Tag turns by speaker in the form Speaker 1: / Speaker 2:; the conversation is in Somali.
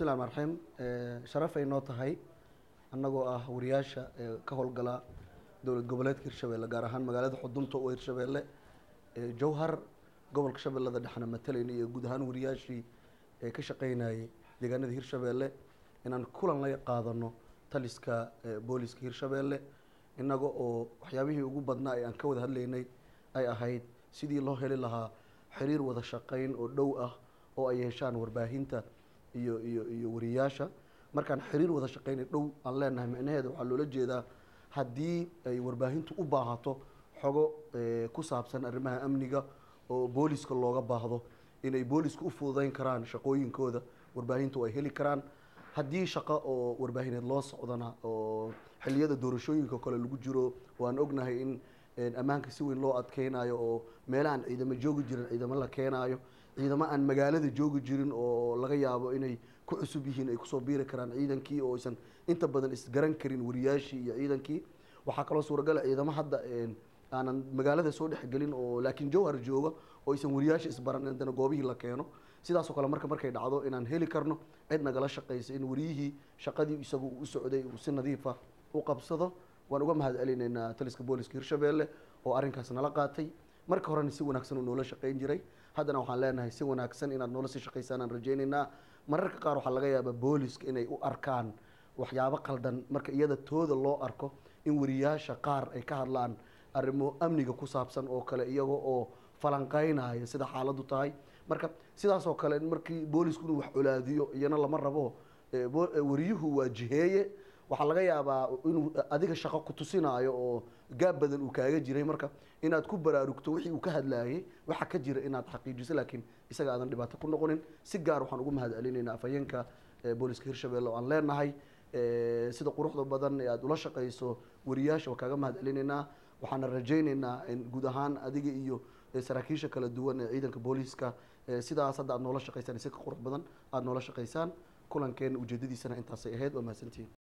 Speaker 1: bismillahi raxmaan raxiim sharafay noo tahay annagoo ah wariyaasha ee ka howlgala dowlad goboleedka hirshabeelle gaar ahaan magaalada xudunta oo hirshabeelle jowhar gobolka shabeellada dhexna matalayna iyo guud ahaan wariyaashii ee ka shaqeynayay deegaanada hirshabeelle inaan kulan la qaadano taliska booliska hirshabeelle innaga oo waxyaabihii ugu badnaa ee aan ka wada hadlaynay ay ahayd sidii loo heli lahaa xiriir wada shaqeyn oo dhow ah oo ay yeeshaan warbaahinta iyo iyo iyo wariyaasha markaan xiriir wada shaqeynay dhow aan leenahay micnaheeda waxaa loola jeedaa haddii ay warbaahintu u baahato xogo ku saabsan arrimaha amniga oo booliska looga baahdo inay booliska u fududeyn karaan shaqooyinkooda warbaahintu ay heli karaan haddii shaqo oo warbaahineed loo socdana oo xiliyada doorashooyinka kale lagu jiro oo aan ognahay in ammaanka si weyn loo adkeynayo oo meelahaan ciidamo joogi jirin ciidamo la keenayo ciidamo aan magaalada joogi jirin oo laga yaabo inay ku cusub yihiin ay kusoo biiri karaan ciidankii oo aysan inta badan isgaran karin wariyaashii iyo ciidankii waxaa kaloo suuragala ciidamo hadda aanan magaalada soo dhexgelin oo laakiin jowhar jooga oo aysan wariyaasha isbaran haddana goobihii la keeno sidaasoo kale marka markay dhacdo inaan heli karno cid nagala shaqeysa in wariyihii shaqadii isagu u socday uu si nadiifa u qabsado waan uga mahad celinaynaa taliska booliska hirshabeelle oo arrinkaas nala qaatay marka horena si wanaagsan uu noola shaqeyn jiray haddana waxaan leenahay si wanaagsan inaad noola sii shaqeysaan aan rajaynaynaa mararka qaar waxaa laga yaabaa booliska inay u arkaan waxyaabo qaldan marka iyada tooda loo arko in wariyaasha qaar ay ka hadlaan arrimo amniga ku saabsan oo kale iyaga oo falanqeynaya sida xaaladdu tahay marka sidaasoo kale markii boolisku inuu wax colaadiyo iyana lama rabo wariyuhu waa jiheeye waxaa laga yaabaa inuu adiga shaqo ku tusinaayo oo gaab badan uu kaaga jiray marka inaad ku baraarugto wixii uu ka hadlaayay waxa ka jira inaad xaqiijiso laakiin isaga aadan dhibaato ku noqonin si gaar waxaan ugu mahad celinaynaa afhayeenka booliska hirshabelle oo aan leenahay sida quruxda badan ee aada ula shaqeyso wariyaasha waa kaaga mahad celinaynaa waxaana rajaynaynaa in guud ahaan adiga iyo saraakiisha kala duwan ee ciidanka booliiska sidaas hadda aad noola shaqeysaan si ka qurux badan aada noola shaqeysaan kulankeen ujeedadiisana intaasay ahayd waa mahadsantihiin